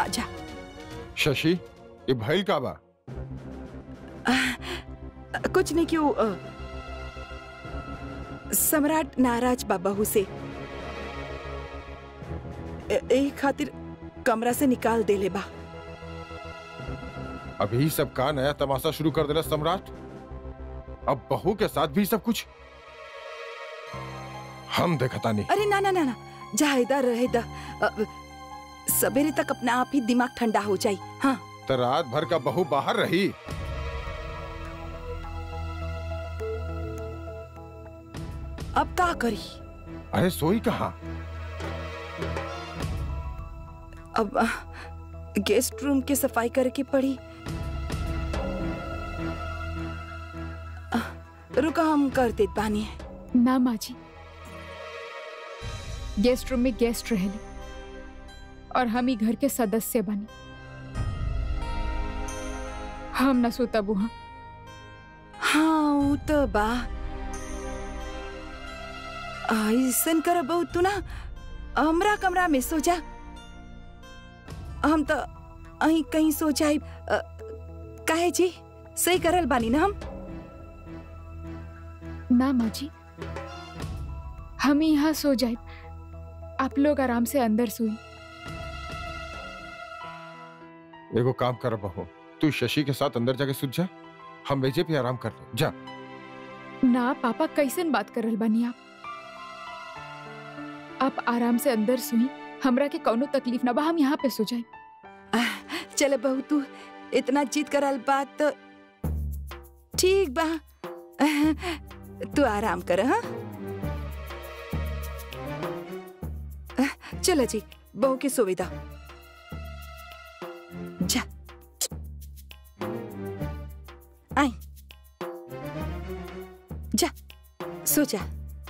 आजा शशि ये भइल का बा कुछ नहीं क्यों अ, सम्राट नाराज बा बहू से ए- एही खातिर कमरा से निकाल देले बा अभी सब का नया तमाशा शुरू कर देला सम्राट अब बहू के साथ भी सब कुछ हम देखता नहीं अरे ना ना ना ना जा इधर रहे द अ, सवेरे तक अपना आप ही दिमाग ठंडा हो जाई हाँ तो रात भर का बहू बाहर रही अब का करी अरे सोई कहा अब अ, गेस्ट रूम की सफाई करके पड़ी अ, रुका हम कर देत बानी ना माँ जी गेस्ट रूम में गेस्ट रहेले और हम ही घर के सदस्य बनी हम न सोता बुहा हाँ ऊ तो बा ऐसन कर बहु तू ना हमरा कमरा में सो जा हम तो अहीं कहीं सो जाए काहे जी सही करल बानी ना हम ना माँ जी हम ही यहाँ सो जाए आप लोग आराम से अंदर सोई एगो काम कर बहू तू शशि के साथ अंदर जाके सुत जा हम वेजे पे आराम कर ले जा ना पापा कैसन बात करल बानी आप आप आराम से अंदर सुई हमरा के कौनो तकलीफ ना बा हम यहाँ पे सो जाए चल बहू तू इतना जीत करल बात तो ठीक बा तू आराम कर हाँ चलो जी बहू की सुविधा जा आई जा सो जा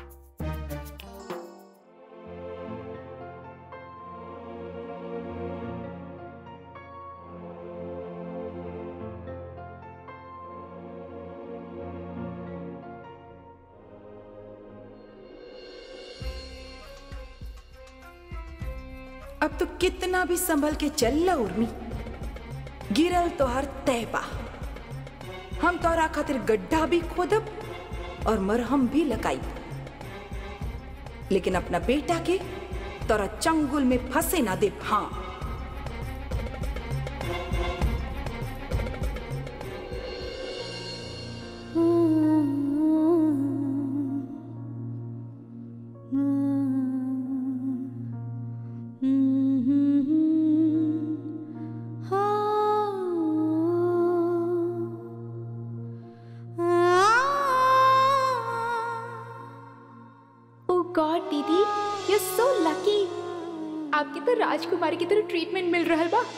अब तो कितना भी संभल के चल ला उर्मी गिरल तो हर तय बा हम तोरा खातिर गड्ढा भी खोदब और मरहम भी लगाई लेकिन अपना बेटा के तोरा चंगुल में फंसे ना दे हाँ ओ गॉड दीदी यू सो लकी आपके तो राजकुमारी की तरह ट्रीटमेंट मिल रहा बा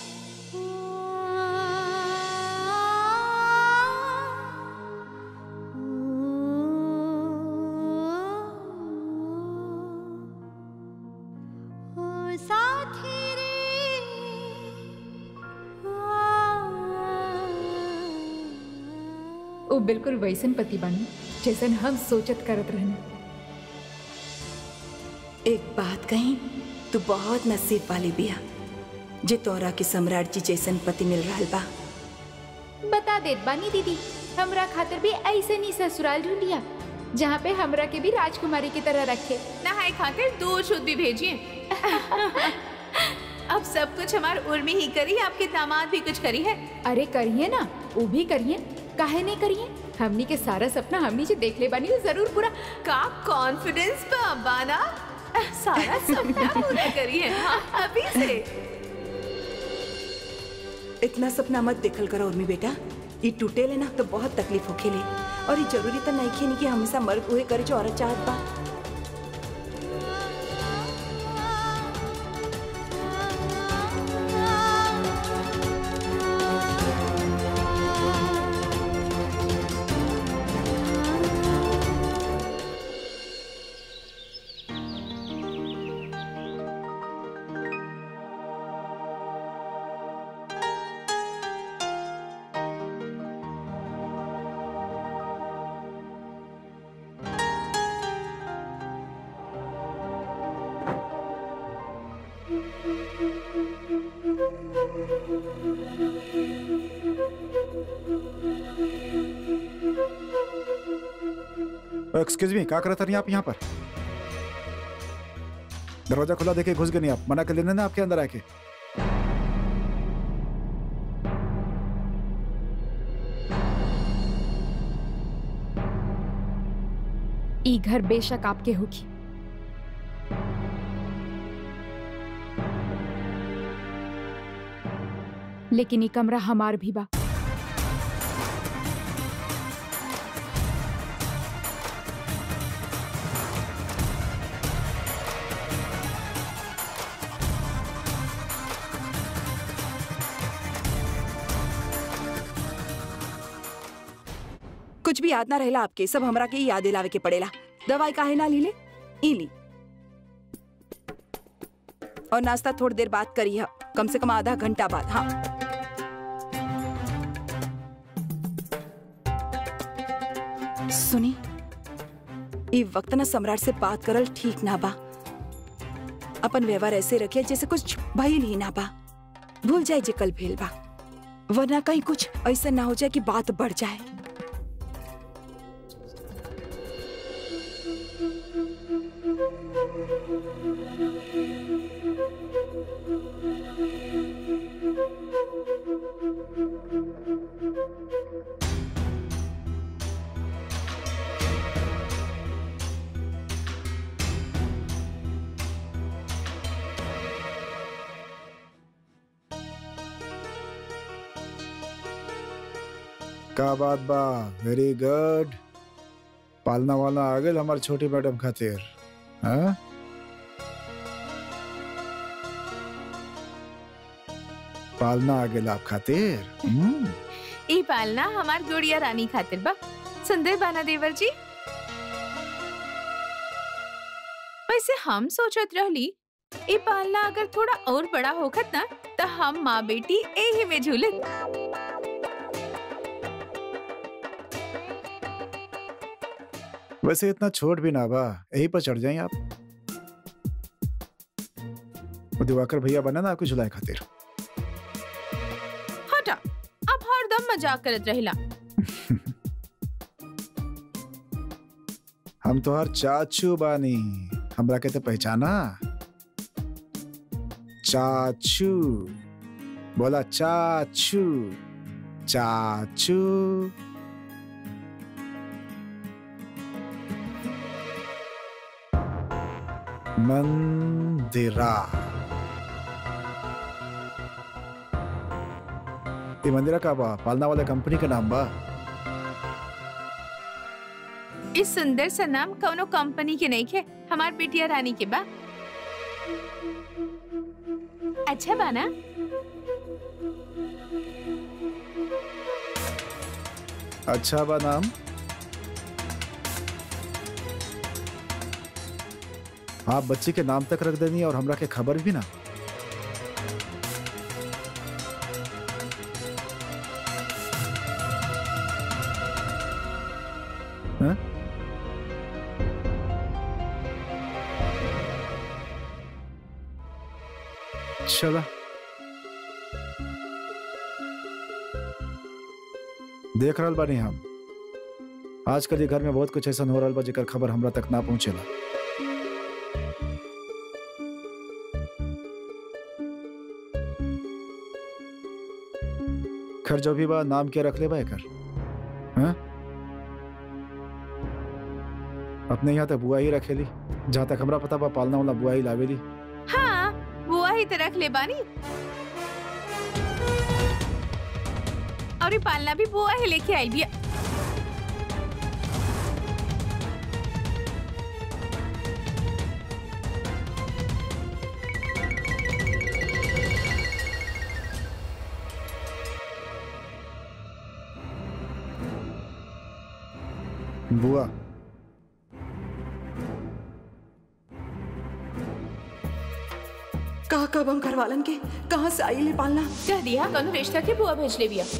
ओ बिल्कुल वैसन पति बनी जैसन हम सोचत करत रहने एक बात कही तू बहुत नसीब वाली बिया जे तोरा के सम्राट जी जैसन पति मिल रहा बा बता देत बानी दीदी हमरा खातिर भी ऐसे नहीं ससुराल ढूंढिया जहाँ पे हमरा के भी राजकुमारी की तरह रखे नहाए खाकर दूध शुद्ध भी भेजिए अब सब कुछ हमार उर्मी ही करी आपके दामाद भी कुछ करी है अरे करिए ना वो भी करिए काहे नहीं करिए हमनी के सारा सपना हमनी जो देख ले बानी वो जरूर पूरा का कॉन्फिडेंस पे अब्बाना सारा सपना पूरा करी है हाँ, अभी से इतना सपना मत देखल करो उर्मी बेटा ये टूटे लेना तो बहुत तकलीफ हो खेले और ये जरूरी तो नहीं खेनी कि हमेशा मर्द उहे करे जो औरत चाहत बा एक्सक्यूज मी क्या करत नहीं आप यहाँ पर दरवाजा खुला देखे घुस गए नहीं आप मना कर लेने ना आपके अंदर आके ई घर बेशक आपके होगी लेकिन ई कमरा हमार भी बा कुछ भी याद ना रहेला आपके सब हमरा के ही याद दिलावे के पड़ेला दवाई काहे ना ली ले ई ली और नाश्ता थोड़ी देर बाद करी है कम से कम आधा घंटा बाद हाँ सुनी ई वक्त ना सम्राट से बात करल ठीक ना बा अपन व्यवहार ऐसे रखिए जैसे कुछ भइल ही ना बा भूल जाए जे कल भेल बा वरना कहीं कुछ ऐसा ना हो जाए कि बात बढ़ जाए का बात बा वेरी गुड पालना वालना आ गए हमारे छोटी मैडम खातिर हाँ पालना आ गए आप खातिर हम्म, ई पालना हमार गुड़िया रानी खातिर बा सुंदर बाना देवर जी वैसे हम सोचत रहली ई पालना अगर थोड़ा और बड़ा होखत ना तो हम माँ बेटी एही में झूलत वैसे इतना छोट भी ना बा यही पर चढ़ जाए आप वो दिवाकर भैया बना ना आपकी झुलाई खातिर हटा अब हरदम मजाक करत रहिला हम तो हर चाचू बानी हमरा के तो पहचाना चाचू बोला चाचू चाचू मंदिरा ये मंदिरा का बा पालना वाला कंपनी का नाम बा इस सुंदर सा नाम कौनो कंपनी के नहीं है हमार बेटिया रानी के बा अच्छा बाना अच्छा बा नाम आप बच्चे के नाम तक रख देनी और हमरा के खबर भी ना हाँ? चला देख रहल बानी हम आजकल ये घर में बहुत कुछ ऐसा हो रहा बा जेकर खबर हमरा तक ना पहुंचेला खैर जो भी बा नाम क्या रख ले बा एकर हाँ? अपने यहाँ तक बुआ ही रखेली जहाँ तक हमरा पता बा पालना वाला बुआ ही लावेली हाँ बुआ ही तो रख ले बानी और ये पालना भी बुआ ही लेके आई भी बुआ कहा कब हम घर वालन के कहाँ से आई ले पालना कह दिया कौन रिश्ता के बुआ भेज ले बिया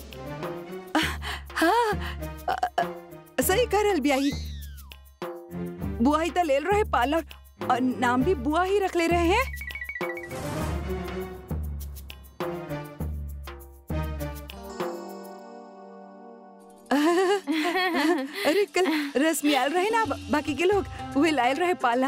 हाँ अ- अ- सही करल बियाही बुआ ही तो ले रहे पार्लर और नाम भी बुआ ही रख ले रहे हैं अरे कल रश्मि आयल रहे ना बा- बाकी के लोग वही लायल रहे पाला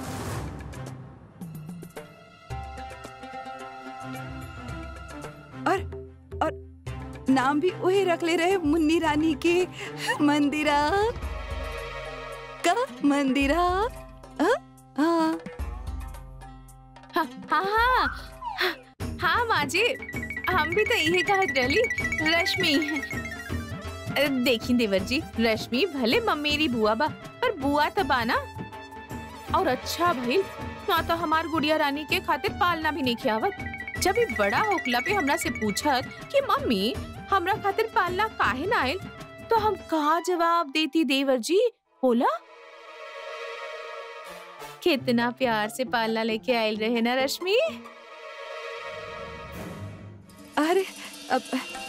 और और नाम भी वही रख ले रहे मुन्नी रानी के मंदिरा का मंदिरा हाँ हाँ हाँ हाँ हाँ हाँ माँ जी हम भी तो यही कहत रहली रश्मि अ, देखी देवर जी रश्मि भले मम्मेरी बुआ बा पर बुआ तो बा ना और अच्छा भइल ना तो हमार गुड़िया रानी के खातिर पालना भी नहीं खियावत जब ये बड़ा होकला पे हमरा से पूछत कि मम्मी हमरा खातिर पालना काहे ना आयल तो हम कहा जवाब देती देवर जी बोला कितना प्यार से पालना लेके आयल रहे ना रश्मि अरे अब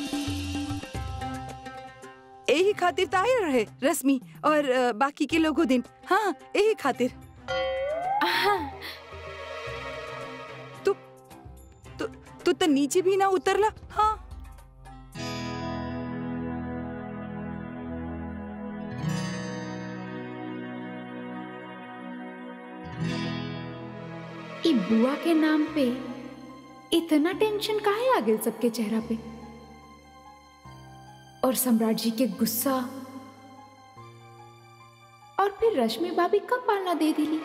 यही खातिर तो आए रहे रश्मि और अ, बाकी के लोगों दिन हाँ यही खातिर तू तू तू तो नीचे भी ना उतरला हाँ ई बुआ के नाम पे इतना टेंशन काहे आ गेल सबके चेहरा पे और सम्राट जी के गुस्सा और फिर रश्मि भाभी कब पालना दे दिली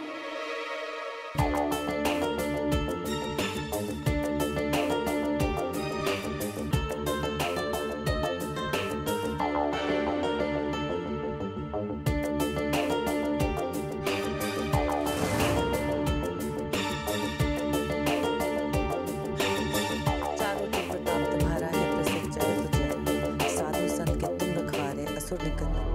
चारों के प्रताप तुम्हारा है प्रसिद्ध जय तो जय साधु संत के तुम रखवारे असुर निकंदन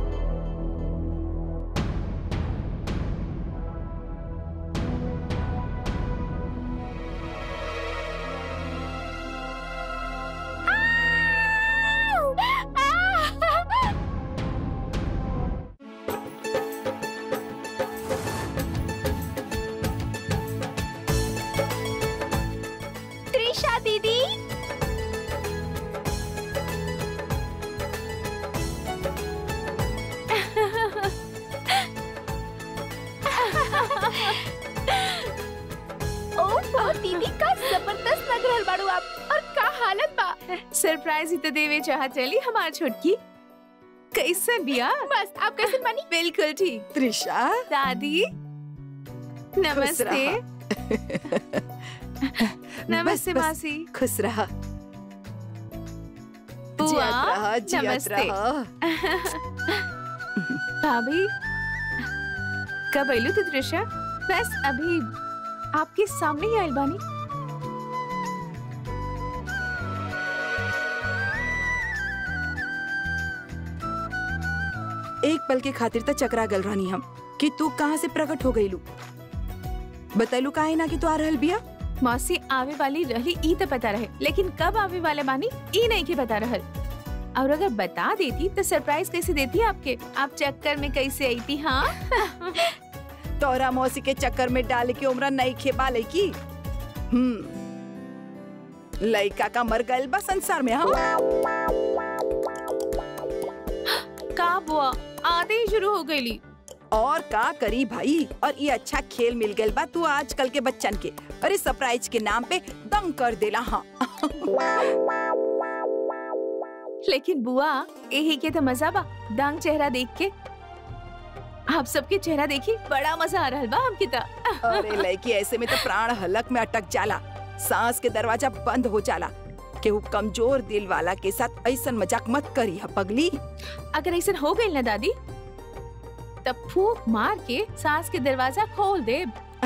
त्रिशा दीदी ओहो दीदी का जबरदस्त लग रहल बाड़ू आप और का हालत बा सरप्राइज ही तो देवे चाह चली हमार छोटकी कैसे बिया बस आप कैसे बनी बिल्कुल ठीक त्रिशा दादी नमस्ते रहा। नमस्ते बस, बस, मासी खुश रहा बुआ जियत रहा जियत नमस्ते रहा भाभी कब आयलू तू त्रिशा बस अभी आपके सामने ही आयल बानी एक पल के खातिर तो चकरा गल रानी हम कि तू कहाँ से प्रकट हो गईलू बतैलू काहे ना कि तू आ रहल बिया मौसी आवे वाली रही ई तो पता रहे लेकिन कब आवे वाले बानी ई नहीं के पता रहल और अगर बता देती तो सरप्राइज कैसे देती आपके आप चक्कर में कैसे आई थी हाँ तोरा मौसी के चक्कर में डाल के उमरा नहीं खेपा ले की हम्म लइका का मर गइल बा संसार में हाँ का बुआ आधे ही शुरू हो गई और का करी भाई और ये अच्छा खेल मिल गइल बा तू आजकल के बच्चन के अरे सरप्राइज के नाम पे दंग कर देला हाँ लेकिन बुआ यही के तो मजा बा दंग चेहरा देख के आप सबके चेहरा देखी बड़ा मजा आ रहा बा हमके ता अरे लड़की ऐसे में तो प्राण हलक में अटक जाला सांस के दरवाजा बंद हो जाला केहू कमजोर दिल वाला के साथ ऐसन मजाक मत करी हा पगली अगर ऐसा हो गई ना दादी तब फूक मार के सांस के दरवाजा खोल दे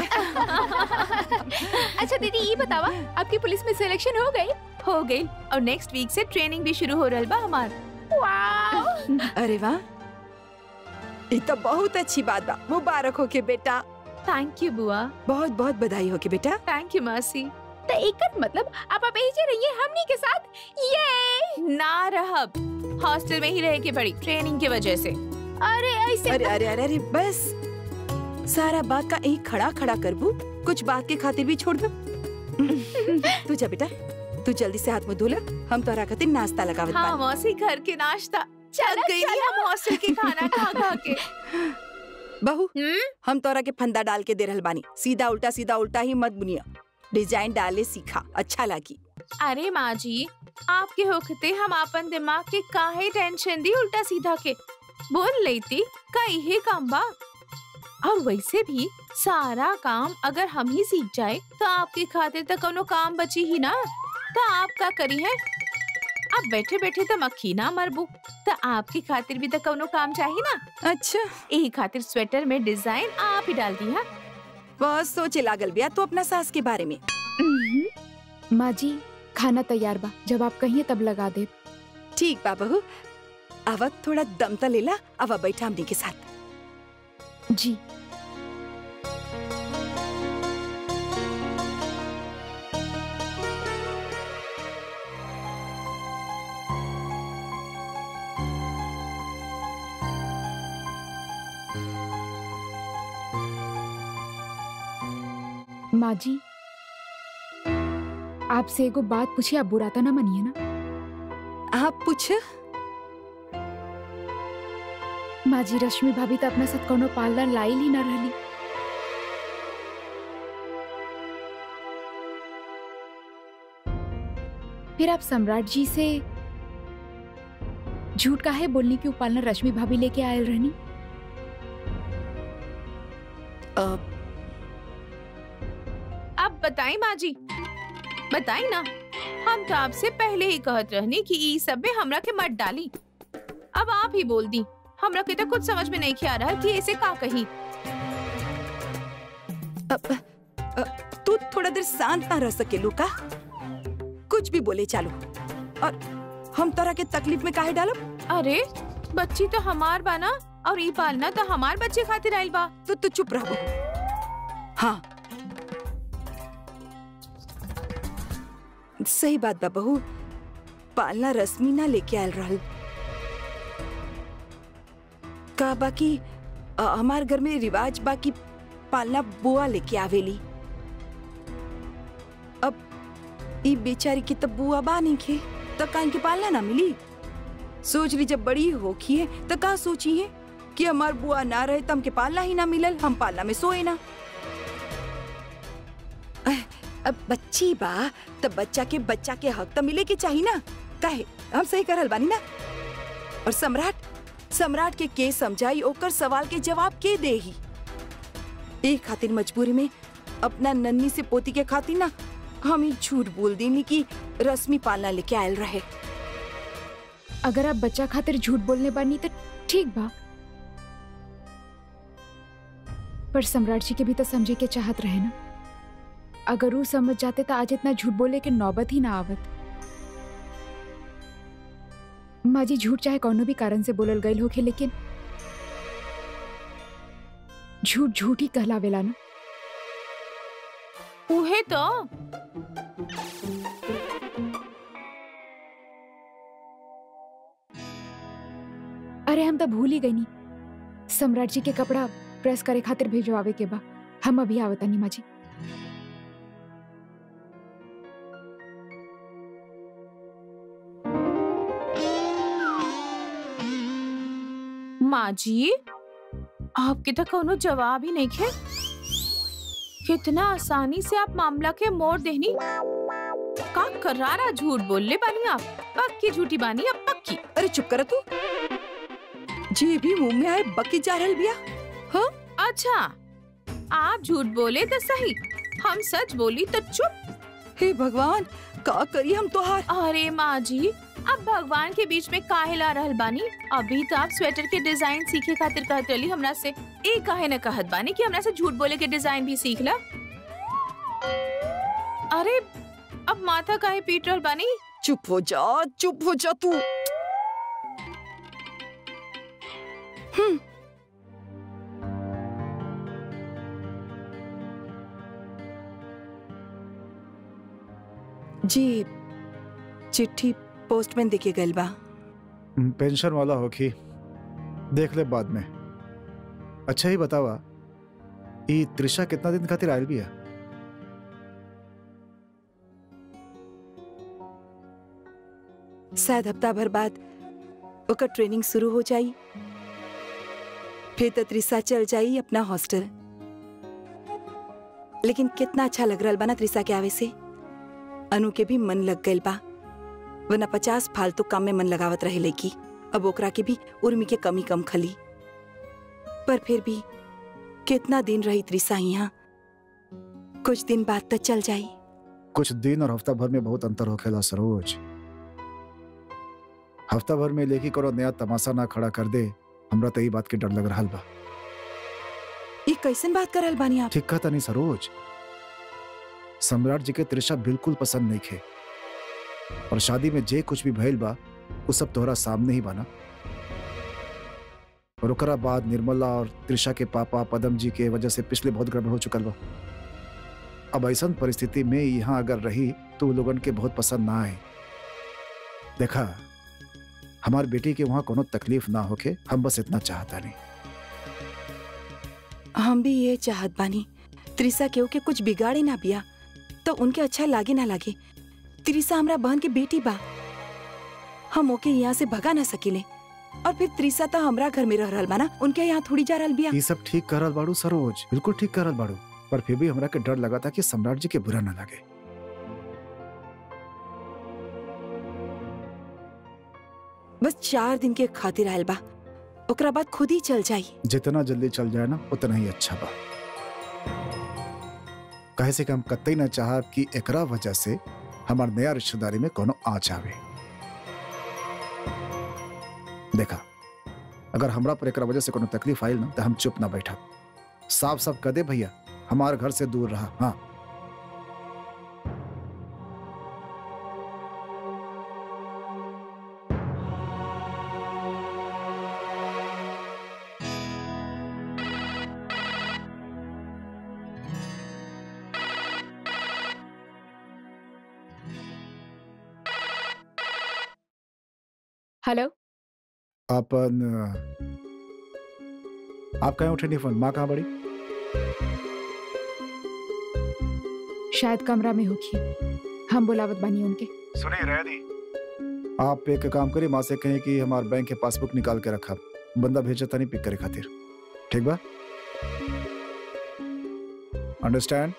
अच्छा दीदी ये बतावा आपकी पुलिस में सिलेक्शन हो गई हो गई और नेक्स्ट वीक से ट्रेनिंग भी शुरू हो रहा बा हमार वाओ अरे वाह ये तो बहुत अच्छी बात बा मुबारक हो के बेटा थैंक यू बुआ बहुत बहुत बधाई हो के बेटा थैंक यू मासी तो एकर मतलब आप अब यही रहिए हमनी के साथ ये ना रहब हॉस्टल में ही रह के पड़ी ट्रेनिंग की वजह से अरे ऐसे अरे अरे अरे अरे बस सारा बात का यही खड़ा खड़ा करबू कुछ बात के खातिर भी छोड़ दो तू जा बेटा तू जल्दी से हाथ मुंह धोला हम तोरा खातिर नाश्ता लगावत हाँ बानी मौसी घर के नाश्ता थक गई नहीं हम हॉस्टल के खाना खा खा के बहू हम्म हम तोरा के फंदा डाल के दे रहल बानी सीधा उल्टा सीधा उल्टा ही मत बुनिया डिजाइन डाले सीखा अच्छा लागी अरे माँ जी आपके होखते हम अपन दिमाग के काहे टेंशन दी उल्टा सीधा के बोल लेती का यही काम बा और वैसे भी सारा काम अगर हम ही सीख जाए तो आपके खातिर तो कोनो काम बची ही ना तो आप का करी है अब बैठे बैठे तो मक्खी ना मरबू तो आपकी खातिर भी तो कोनो काम चाहिए ना अच्छा यही खातिर स्वेटर में डिजाइन आप ही डाल दी है बस सोचे लागल बिया तो अपना सास के बारे में माँ जी खाना तैयार बा जब आप कहिए तब लगा दे ठीक बा बहू आवत थोड़ा दम त लेला आवा बैठा हमनी के साथ जी माँ जी आपसे एगो बात पूछी आप बुरा तो ना मनिए ना आप पूछ माँ जी रश्मि भाभी तो अपना साथ कोनो पार्लर लाइल ही ना रहली फिर आप सम्राट जी से झूठ काहे बोलनी कि वो पार्लर रश्मि भाभी लेके आयल रहनी अब अब बताई माँ जी बताई ना हम तो आपसे पहले ही कहत रहनी कि ई सब में हमरा के मत डाली अब आप ही बोल दी हमरा के तो कुछ समझ में नहीं आ रहा कि ऐसे का कही अब अ, तू थोड़ा देर शांत ना रह सके लुका कुछ भी बोले चालू और हम तोरा के तकलीफ में काहे डालब अरे बच्ची तो हमार बा ना और ई पालना तो हमार बच्चे खातिर आइल बा तो तू चुप रह बहू हाँ सही बात बा बहू पालना रश्मि ना लेके आयल रहल का बाकी अ, हमार घर में रिवाज बाकी पालना बुआ लेके आवेली अब ई बेचारी की तब बुआ बा नहीं खे तब का इनके पालना ना मिली सोच ली जब बड़ी होखी है तो का सोची है कि हमार बुआ ना रहे तो हमके पालना ही ना मिलल हम पालना में सोए ना अह, अब बच्ची बा तब बच्चा के बच्चा के हक तो मिले के चाहिए ना काहे हम सही करल बानी ना और सम्राट सम्राट के के समझाई ओकर सवाल के जवाब के दे ही एक खातिर मजबूरी में अपना नन्नी से पोती के खातिर ना हम ही झूठ बोल देनी कि रश्मि पालना लेके आयल रहे अगर आप बच्चा खातिर झूठ बोलने बानी तो ठीक बा पर सम्राट जी के भी तो समझे के चाहत रहे ना अगर वो समझ जाते तो आज इतना झूठ बोले के नौबत ही ना आवत माँ जी झूठ चाहे कोनो भी कारण से बोलल गईल होखे लेकिन झूठ झूठ ही कहलावेला ना उहे तो अरे हम तो भूल ही गई नी सम्राट जी के कपड़ा प्रेस करे खातिर भेजवावे के बा हम अभी आवतानी माँ जी माँ जी आपके तो कोनो जवाब ही नहीं खे कितना आसानी से आप मामला के मोड़ देनी का करारा झूठ बोल ले बानी आप पक्की झूठी बानी अब पक्की अरे चुप कर तू जे भी मुंह में आए बकी जा रहल बिया हाँ अच्छा आप झूठ बोले तो सही हम सच बोली तो चुप हे भगवान का करी हम तोहार अरे माँ जी अब भगवान के बीच में काहे ला रहल बानी अभी तो आप स्वेटर के डिजाइन सीखे खातिर कहत रही हमरा से ए काहे न कहत बानी कि हमरा से झूठ बोले के डिजाइन भी सीख ला अरे अब माथा काहे पीट रहल बानी चुप हो जा चुप हो जा तू हम्म जी चिट्ठी पोस्टमैन देके गइल बा पेंशन वाला होखी देख ले बाद में अच्छा ही बतावा ई त्रिशा कितना दिन खातिर आयल बिया शायद हफ्ता भर बाद ओकर ट्रेनिंग शुरू हो जाई फिर तो त्रिसा चल जाई अपना हॉस्टल लेकिन कितना अच्छा लग रहा बा ना त्रिसा के आवे से अनु के भी मन लग गइल बा वरना पचास फालतू काम में मन लगावत रहे लेकी अब ओकरा के भी उर्मी के कमी कम खली पर फिर भी कितना दिन रही त्रिसा यहाँ कुछ दिन बाद तो चल जाई कुछ दिन और हफ्ता भर में बहुत अंतर होखेला सरोज हफ्ता भर में लेके करो नया तमाशा ना खड़ा कर दे हमरा तो ई बात के डर लग रहा बा ये कैसन बात करल बानी आप ठीक कहता नहीं सरोज सम्राट जी के त्रिषा बिल्कुल पसंद नहीं खे और शादी में जे कुछ भी भइल बा वो सब तोहरा सामने ही बना और ओकरा बाद निर्मला और त्रिषा के पापा पदम जी के वजह से पिछले बहुत गड़बड़ हो चुकल बा अब ऐसा परिस्थिति में यहाँ अगर रही तो वो लोगन के बहुत पसंद ना आए देखा हमार बेटी के वहाँ कोनो तकलीफ ना होके हम बस इतना चाहता नहीं हम भी ये चाहत बानी त्रिसा केहू के कुछ बिगाड़े ना बिया तो उनके अच्छा लागे ना लागे त्रिसा हमरा बहन के बेटी बा हम ओके यहाँ से भगा ना सकिले और फिर त्रिसा तो हमरा घर में रह रहल बा ना उनके यहाँ थोड़ी जा रहल बिया ये सब ठीक करल बाड़ू सरोज बिल्कुल ठीक करल बाड़ू पर फिर भी हमरा के डर लगा था कि सम्राट जी के बुरा ना लगे बस चार दिन के खातिर आयल बा ओकरा बाद खुद ही चल जाई जितना जल्दी चल जाए ना उतना ही अच्छा बा कहे से कि हम कतई ना चाह कि एकरा वजह से हमार नया रिश्तेदारी में कोनो आँच आवे देखा अगर हमरा पर एकरा वजह से कोनो तकलीफ आयल ना तो हम चुप ना बैठा साफ साफ कदे भैया हमार घर से दूर रहा हाँ हेलो अपन आप कहीं उठे नहीं फोन माँ कहाँ बड़ी शायद कमरा में होगी हम बुलावत बानी उनके सुनिए रह दी आप एक काम करिए माँ से कहें कि हमारे बैंक के पासबुक निकाल के रखा बंदा भेजा था नहीं पिक करे खातिर ठीक बा अंडरस्टैंड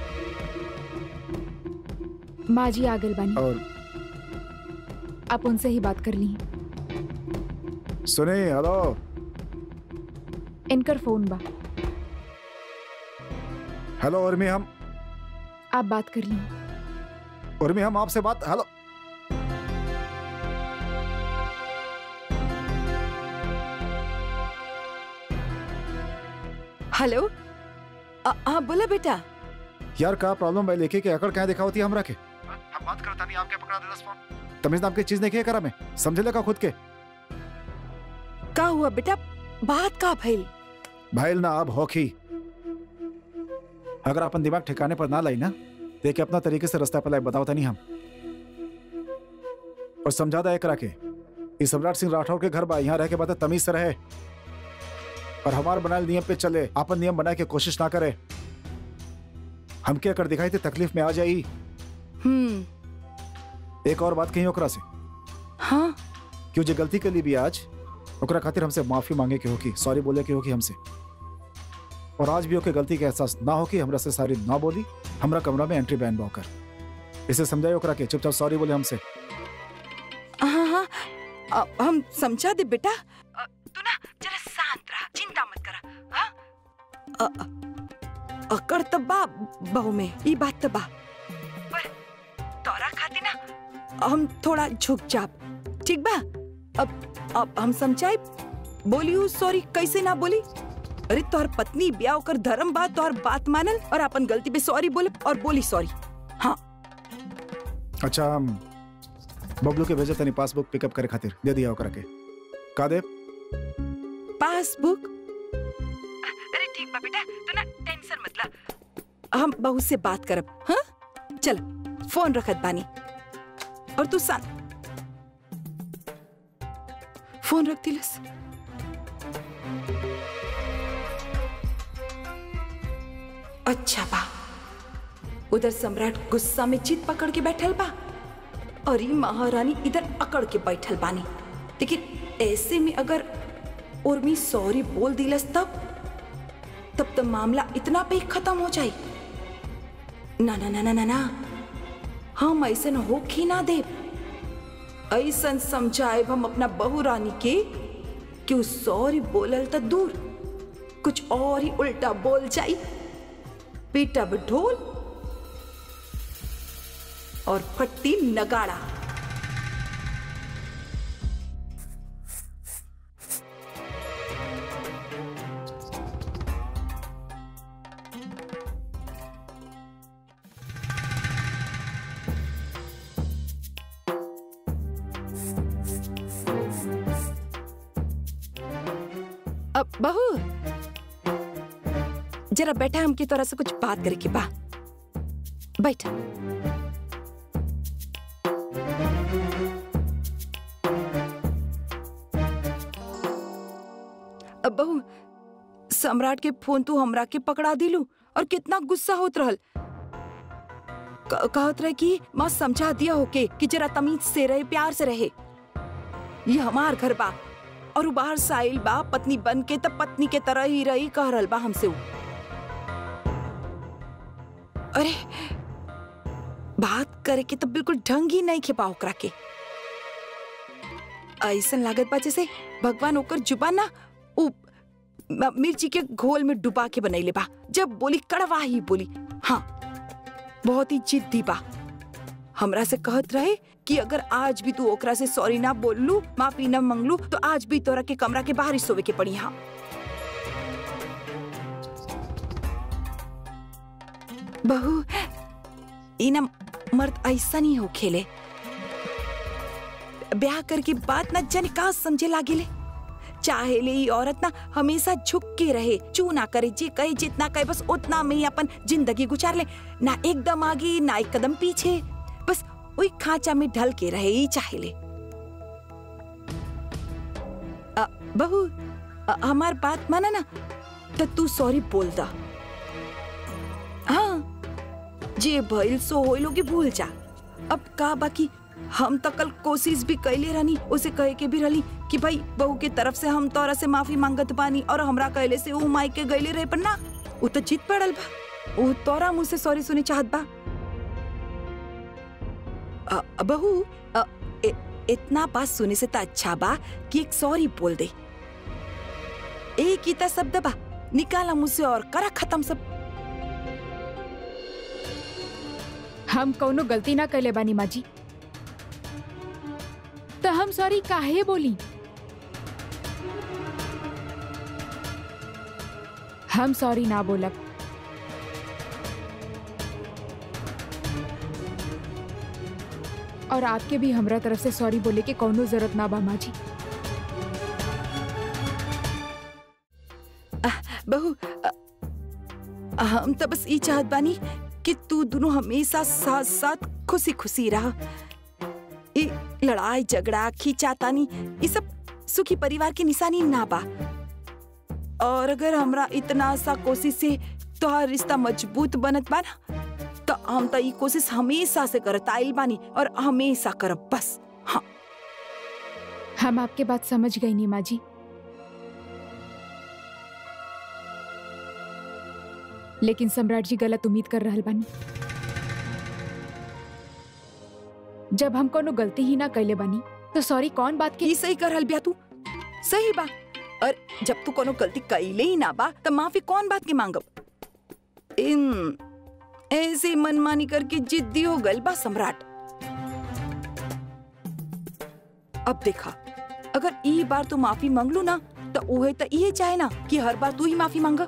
माँ जी आगल बानी और आप उनसे ही बात कर ली सुनिए हेलो इनकर फोन बा हेलो उर्मी हम आप बात कर ली उर्मी हम आपसे बात हेलो हेलो आ- हाँ बोला बेटा यार का प्रॉब्लम भाई लेके के अकड़ क्या दिखा होती है हमरा के हम बात करता नहीं आपके पकड़ा दे दस फोन तमीज नाम की चीज नहीं किया करा मैं समझे लगा खुद के का हुआ बेटा बात का भइल भाई ना अब होखी अगर अपन दिमाग ठिकाने पर ना लाई ना देखे अपना तरीके से रास्ता पर लाई बताओ था नहीं हम और समझा दा एकरा के ये सम्राट सिंह राठौर के घर बा यहाँ रह के बात तमीज से रहे और हमार बनाए नियम पे चले अपन नियम बनाए के कोशिश ना करे हम क्या कर दिखाई थे तकलीफ में आ जाई हम्म एक और बात कही ओकरा से हाँ क्यों जे गलती के लिए भी आज ओकरा खातिर हमसे माफी मांगे के होगी सॉरी बोले के होगी हमसे और आज भी ओके गलती के एहसास ना होगी हमरा से सारी ना बोली हमरा कमरा में एंट्री बैन बॉकर इसे समझाए ओकरा के चुपचाप सॉरी बोले हमसे हाँ हाँ अ, हम समझा दे बेटा अ, तू ना जरा शांत रहा चिंता मत करा हाँ अ, अ, अकड़ तो बा बहू में ई बात तो बा पर तोरा खातिर ना हम थोड़ा झुक जाब ठीक बा अब अब हम समझाई बोलियो सॉरी कैसे ना बोली अरे तोहर पत्नी ब्याह ओकर धर्म बा तोहर बात मानल और अपन गलती पे सॉरी बोले और बोली सॉरी अच्छा हम बबलू के भेजे तनी पासबुक पिकअप करे खातिर दे दिया ओकरा के का दे पासबुक अरे ठीक बा बेटा तू ना टेंशन मत ला हम बहू से बात करब हाँ चल फोन रखत बानी और तू शांत फोन रख दिलस अच्छा बा उधर सम्राट गुस्सा में चित पकड़ के बैठल बा और ई महारानी इधर अकड़ के बैठल बानी लेकिन ऐसे में अगर उर्मी सॉरी बोल दिलस तब तब तो मामला इतना पे ही खत्म हो जाए ना ना ना ना ना ना हम ऐसे न होखी ना दे ऐसन समझाए हम अपना बहू रानी के कि उ सॉरी बोलल त दूर कुछ और ही उल्टा बोल जाई पीटब ढोल और फट्टी नगाड़ा अब बहू जरा बैठा हमकी तरह से कुछ बात करे के बा बैठा अब बहू सम्राट के फोन तू हमरा के पकड़ा दिलू और कितना गुस्सा होत रहल क- कहत रहे कि माँ समझा दिया होके कि जरा तमीज से रहे प्यार से रहे ये हमार घर बा और उ बाहर से आइल बा पत्नी बन के तब पत्नी के तरह ही रही कह रहल बा हमसे उ। अरे बात करे के तो बिल्कुल ढंग ही नहीं खेपा ओकरा के ऐसन लागत बा जैसे भगवान ओकर जुबान ना उ म- मिर्ची के घोल में डुबा के बनैले बा जब बोली कड़वा ही बोली हाँ बहुत ही जिद्दी बा हमरा से कहत रहे कि अगर आज भी तू ओकरा से सॉरी ना बोल लू माफी ना मंगलू तो आज भी तोरा के कमरा के बाहर ही सोवे के पड़ी हाँ बहू ई ना मर्द ऐसा नहीं हो खेले ब्याह करके बात ना जाने का समझे लागे ले चाहे ले ई औरत ना हमेशा झुक के रहे चू ना करे जे कहे जितना कहे बस उतना में ही अपन जिंदगी गुजार ले ना एकदम आगे ना एक कदम पीछे बस वही खांचा में ढल के रहे ही चाहे ले अ, बहू अ, हमार बात माना ना तो तू सॉरी बोल दा हाँ जे भइल सो होइल लोगे भूल जा अब का बाकी हम तो कल कोशिश भी कैले रहनी उसे कहे के भी रहली कि भाई बहू के तरफ से हम तोरा से माफी मांगत बानी और हमरा कहले से ऊ माई के गईले रहे पर ना ऊ तो जीत पड़ल बा ऊ तोरा मुझसे सॉरी सुने चाहत बा अ, बहू अ, इ- इतना बात सुने से तो अच्छा बा कि एक सॉरी बोल दे एक ही तो शब्द बा निकाला मुझसे और करा खत्म सब हम कौनो गलती ना कैले बानी माजी तो हम सॉरी काहे बोली हम सॉरी ना बोलब और आपके भी हमरा तरफ से सॉरी बोले के कौनो जरूरत ना बा माजी बहू अ, हम तो बस ये चाहत बानी कि तू दोनों हमेशा साथ साथ खुशी खुशी रह ये लड़ाई झगड़ा खींचातानी ये सब सुखी परिवार की निशानी ना बा और अगर हमरा इतना सा कोशिश से तोहार रिश्ता मजबूत बनत बा ना तो हम तो ये कोशिश हमेशा से करत आइल बानी और हमेशा करब बस हाँ हम आपके बात समझ गई नी माजी लेकिन सम्राट जी गलत उम्मीद कर रहल बानी जब हम कोनो गलती ही ना कैले बानी तो सॉरी कौन बात के ये सही कर रहल बिया तू सही बा और जब तू कोनो गलती कैले ही ना बा तो माफी कौन बात के मांगब इन ऐसे मनमानी करके जिद्दी हो गल बा सम्राट अब देखा अगर ई बार तू माफी मांग लू ना तो उहे तो ये चाहे ना कि हर बार तू ही माफी मांगा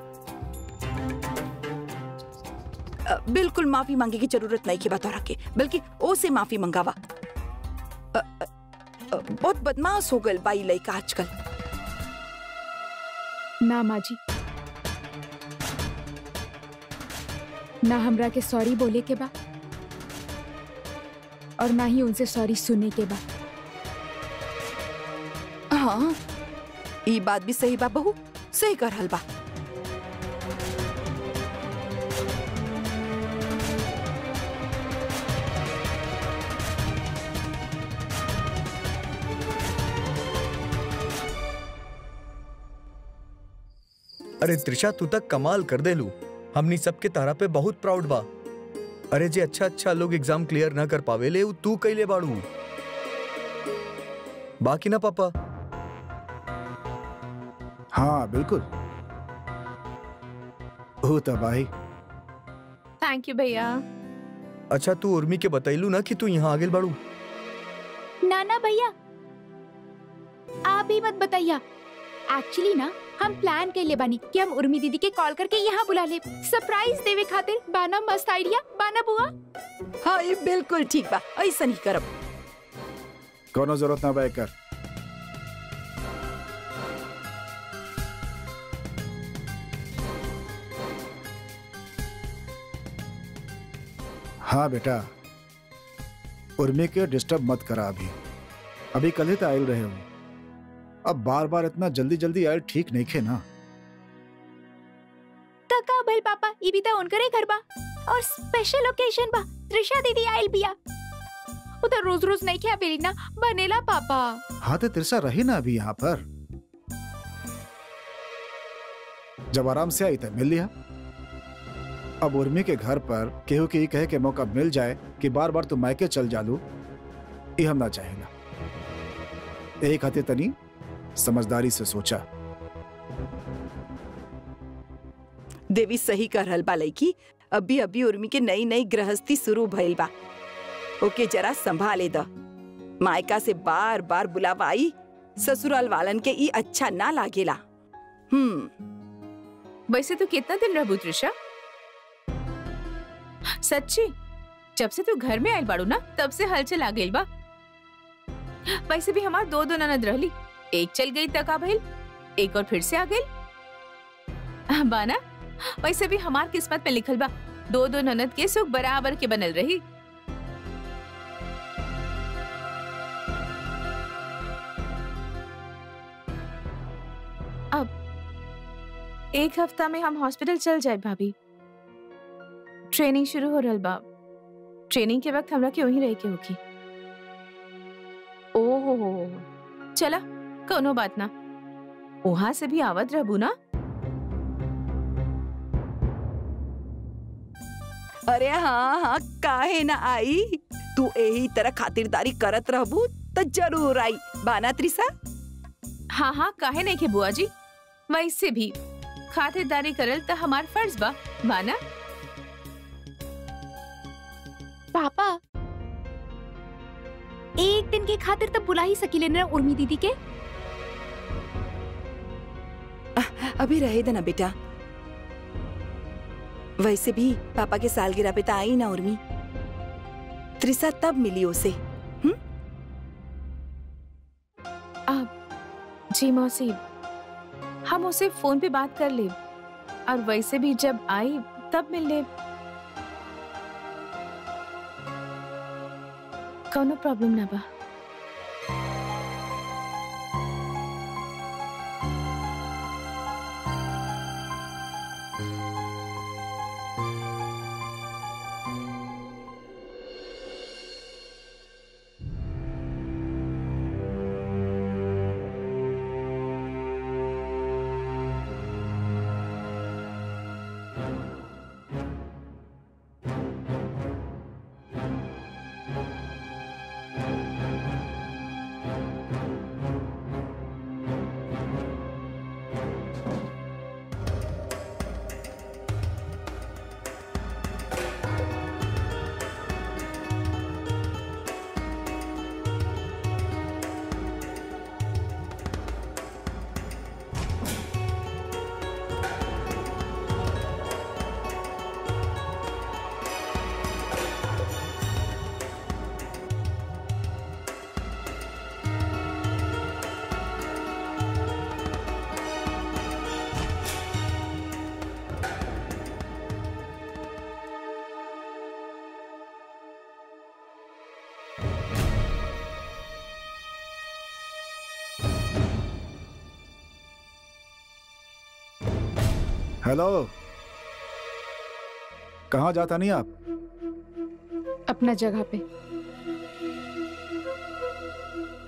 अ, बिल्कुल माफी मांगे की जरूरत नहीं की बात और के बल्कि ओ से माफी मंगावा अ, अ, अ, बहुत बदमाश हो गल बाई लड़का आजकल ना माजी ना हमरा के सॉरी बोले के बा और ना ही उनसे सॉरी सुने के बा हाँ ई बात भी सही बा बहू सही कर हल बा अरे त्रिशा तू तक कमाल कर दे लू हमनी सबके तारा पे बहुत प्राउड बा अरे जे अच्छा अच्छा लोग एग्जाम क्लियर ना कर पावे ले उ तू कैले बाड़ू बाकी ना पापा हाँ बिल्कुल हो तबाही थैंक यू भैया अच्छा तू उर्मी के बतैलू ना कि तू यहाँ आगे बाड़ू ना ना भैया आप भी मत बताइया एक्चुअली ना हम प्लान के लिए बानी कि हम उर्मी दीदी के कॉल करके यहाँ बुला ले सरप्राइज देवे खातिर बाना मस्त आइडिया बाना बुआ हाँ ये बिल्कुल ठीक बा ऐसा नहीं करब कोनो जरूरत ना बा एकर हाँ बेटा उर्मी के डिस्टर्ब मत करा अभी अभी कल ही तो आयल रहे हो अब बार बार इतना जल्दी जल्दी आयल ठीक नहीं खे ना तका भल पापा ई भी तो उनकरे घर बा और स्पेशल ओकेजन बा त्रिशा दीदी आइल बिया उधर रोज रोज नहीं खा बेली ना बनेला पापा हाँ तो तिरसा रही ना अभी यहाँ पर जब आराम से आई तो मिल लिया अब उर्मी के घर पर केहू के ही कहे के मौका मिल जाए कि बार बार तू मायके चल जालू ये हम ना चाहेला यही खातिर तनी समझदारी से सोचा देवी सही कर रहल बा लड़की अभी अभी उर्मी के नई नई गृहस्थी शुरू भइल बा ओके जरा संभाले द मायका से बार बार बुलावा आई ससुराल वालन के ई अच्छा ना लागेला हम्म वैसे तू कितना दिन रहबू त्रिशा सच्ची जब से तू घर में आयल बाड़ू ना तब से हलचल आ गई बा वैसे भी हमार दो दो ननद रहली एक चल गई तक आ भइल एक और फिर से आ गई बाना वैसे भी हमार किस्मत में लिखल बा दो दो ननद के सुख बराबर के बनल रही अब एक हफ्ता में हम हॉस्पिटल चल जाए भाभी ट्रेनिंग शुरू हो रहल बा ट्रेनिंग के वक्त हमरा के वहीं रह के होगी ओहो हो चला कोनो बात ना वहां से भी आवत रहबू ना अरे हाँ हाँ काहे ना आई तू यही तरह खातिरदारी करत रहबू तो जरूर आई बाना त्रिसा हाँ हाँ काहे नहीं के बुआ जी वैसे भी खातिरदारी करल तो हमार फर्ज बा माना पापा एक दिन के खातिर तो बुला ही सकीले ना उर्मी दीदी के अभी रहे देना बेटा वैसे भी पापा के सालगिरह पे तो आई ना उर्मी त्रिसा तब मिली उसे अब जी मौसी हम उसे फोन पे बात कर ले और वैसे भी जब आई तब मिल ले कोनो प्रॉब्लम ना बा हेलो कहाँ जाता नहीं आप अपना जगह पे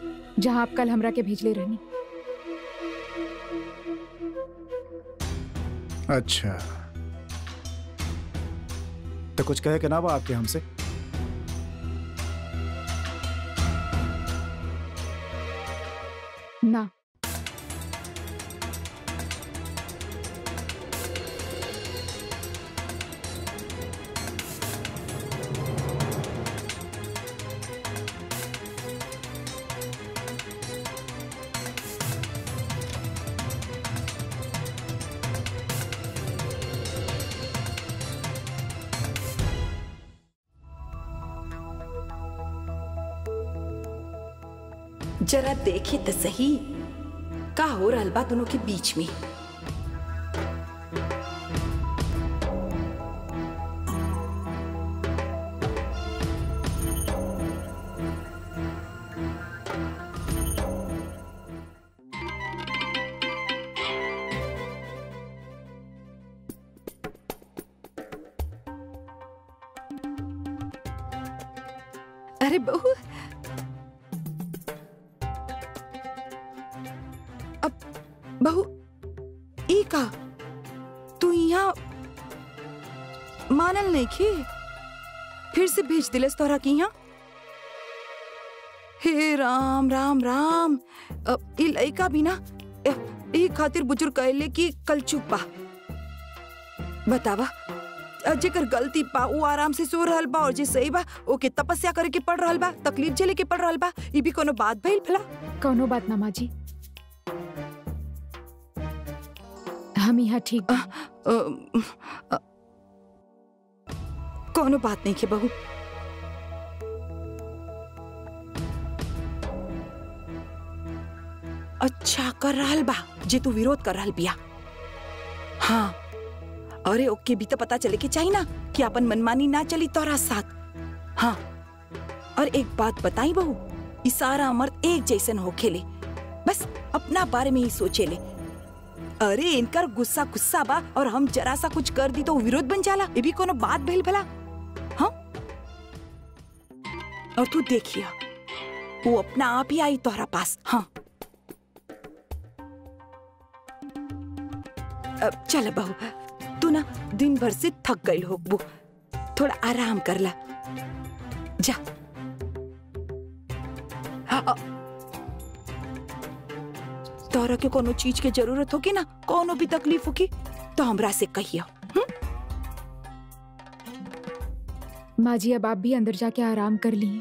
जहाँ आप कल हमरा के भेजले रहनी अच्छा तो कुछ कहे के ना बा आपके हमसे ना जरा देखे तो सही का हो रहल बा दोनों के बीच में अरे बहू अब बहू ई का तू यहाँ मानल नहीं की फिर से भेज दिलस तोहरा की यहाँ हे राम राम राम अब ई लइका भी ना अ, ई खातिर बुजुर्ग कहले कि कल चुप बा बतावा अ, जेकर गलती बा वो आराम से सो रहल बा और जे सही बा ओके तपस्या करे के पड़ रहल बा तकलीफ झेले के पड़ रहल बा ई भी कोनो बात भइल भला कौनो बात ना माँ जी हम यहाँ ठीक बा। अ, अ, कोनो बात नहीं के बहू अच्छा कर रहल बा जे तू विरोध कर रहल बिया हाँ अरे ओके भी तो पता चले के चाहिए ना कि अपन मनमानी ना चली तोरा साथ हाँ और एक बात बताई बहू ई सारा मर्द एक जैसन हो खेले बस अपना बारे में ही सोचे ले अरे इनकर गुस्सा गुस्सा बा और हम जरा सा कुछ कर दी तो विरोध बन जाला ये भी कोनो बात भइल भला हाँ और तू देखिया वो अपना आप ही आई तोहरा पास हाँ अब चल बहू तू ना दिन भर से थक गई हो वो थोड़ा आराम कर ला जा हाँ, अ- तोरा के कोनो चीज के जरूरत होगी ना कोनो भी तकलीफ होगी तो हमरा से कहियो माँ जी अब आप भी अंदर जाके आराम कर लिए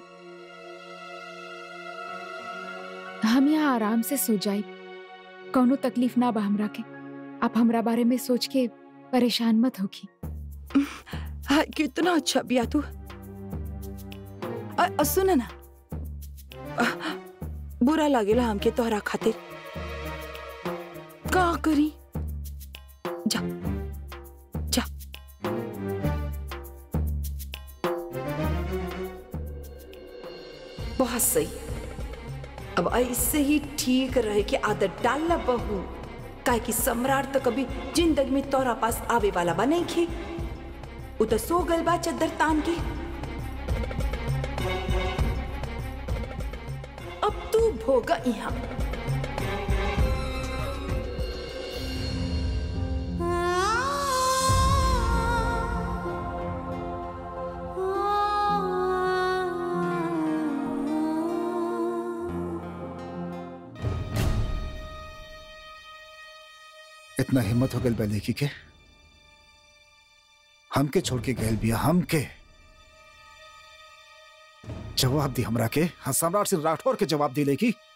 हम यहाँ आराम से सो जाए कौनो तकलीफ ना बा हमरा के आप हमरा बारे में सोच के परेशान मत होगी हाँ, कितना अच्छा बिया तू अ- अ, सुन ना अ, बुरा लागेला हमके तोहरा खातिर का करी जा जा बहुत सही अब ऐसे ही ठीक रहे के आदत डालना बहू काहे कि सम्राट तो कभी जिंदगी में तोरा पास आवे वाला बा नहीं खे उ तो सो गल बा चद्दर तान के अब तू भोगा यहाँ इतना हिम्मत हो गई बा लेकी के हमके छोड़ के गैल बिया हमके जवाब दी हमरा के हाँ सम्राट सिंह राठौर के जवाब दी लेकी